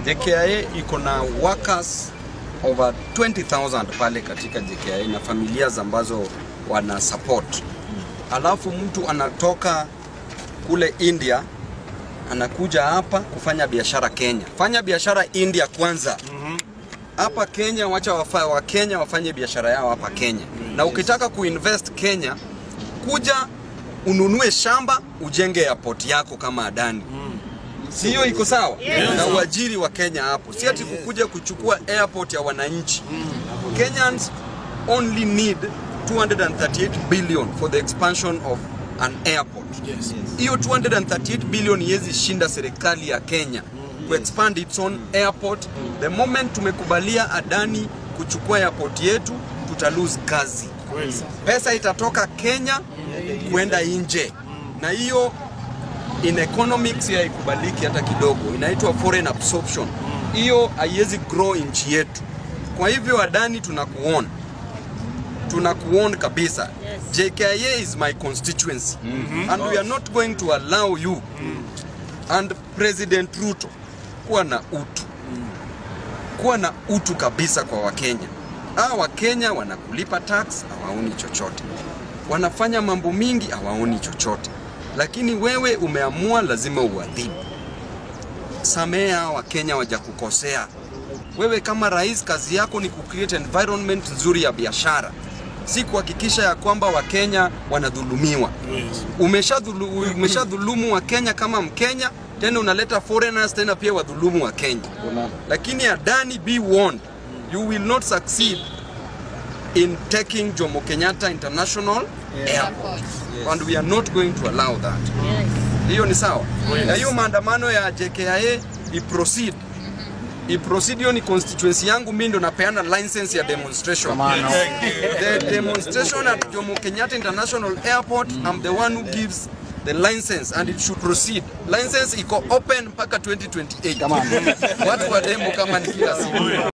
JKIA iko na workers over 20,000 pale katika JKIA na familia ambazo wana support. Alafu mtu anatoka kule India anakuja hapa kufanya biashara Kenya. Fanya biashara India kwanza. Hapa Kenya wacha wafa, wa Kenya wafanye biashara yao hapa Kenya. Na ukitaka kuinvest Kenya, kuja ununue shamba ujenge airport yako kama Adani. Si hiyo iko sawa? Na uajiri wa Kenya hapo. Si ati kukuja kuchukua airport ya wananchi. Kenyans only need 238 billion for the expansion of an airport. Hiyo 238 billion yezi shinda serikali ya Kenya ku expand its own airport. The moment tumekubalia Adani kuchukua airport yetu, tuta lose kazi. Pesa itatoka Kenya kwenda nje, na hiyo in economics haikubaliki hata kidogo, inaitwa foreign absorption. Hiyo haiwezi grow nchi yetu. Kwa hivyo Adani, tunakuona tunakuona kabisa. JKIA is my constituency and we are not going to allow you and President Ruto kuwa na utu, kuwa na utu kabisa kwa Wakenya. Hawa Wakenya wanakulipa tax, hawaoni chochote, wanafanya mambo mingi, hawaoni chochote, lakini wewe umeamua lazima uadhibu. Samehe hawa Wakenya wajakukosea. Wewe kama rais, kazi yako ni kucreate environment nzuri ya biashara, si kuhakikisha ya kwamba Wakenya wanadhulumiwa. Umeshadhulu- Umeshadhulumu Wakenya kama Mkenya, tena unaleta foreigners tena pia wadhulumu wa Kenya. Lakini Adani, be warned, you will not succeed in taking Jomo Kenyatta International Airport and we are not going to allow that. Hiyo ni sawa. Na hiyo maandamano ya JKIA iproceed iproceed, hiyo ni constituency yangu, mimi ndo napeana license ya demonstration. The demonstration at Jomo Kenyatta International Airport, I'm the one who gives the license and it should proceed. License iko open mpaka 2028. Watu wa demo kama ni kila siku.